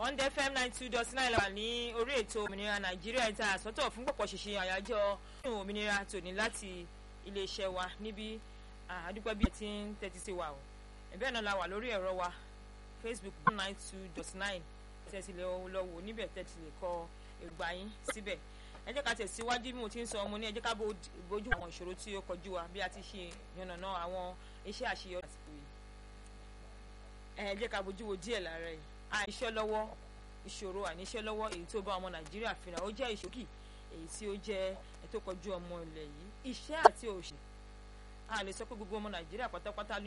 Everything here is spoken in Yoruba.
one day fm nine two dot nine wà ní orí ètò òmìnira nàìjíríà ìta àsọtọ̀ fún pọ̀pọ̀ ṣìṣe àyájọ́ òmìnira tòní láti iléeṣẹ́ wa níbi àdúpẹ́ bíi ti ń tẹ́tí sí wa o ẹ̀bẹ́ náà la wà lórí ẹ̀rọ wa facebook one nine two dot nine tẹ́tí lè lọ wò níbẹ̀ tẹ́tí lè kọ ìgbà yín síbẹ̀ ẹ jẹ́ ká tẹ̀síwájú bí mo ti ń sọ ọmọ ní ẹ jẹ́ ká bójú àwọn ìṣòro tí ó kọjú wa bí a ti ṣe yànnàná àwọn iṣẹ́ àṣeyọrí àsìkò yìí ẹ jẹ́ ká bójú wo díẹ̀ lára ẹ̀ àìṣẹ́ lọ́wọ́ ìṣòro àìníṣẹ́ lọ́wọ́ èyí tó bá ọmọ nàìjíríà fìrà ó jẹ́ ìṣòkì èyí tí ó jẹ́ ẹ̀ tó kọjú ọmọ ilẹ̀ yìí iṣẹ́ àti òṣì a lè sọ pé gbogbo ọmọ nàìjíríà pátápátá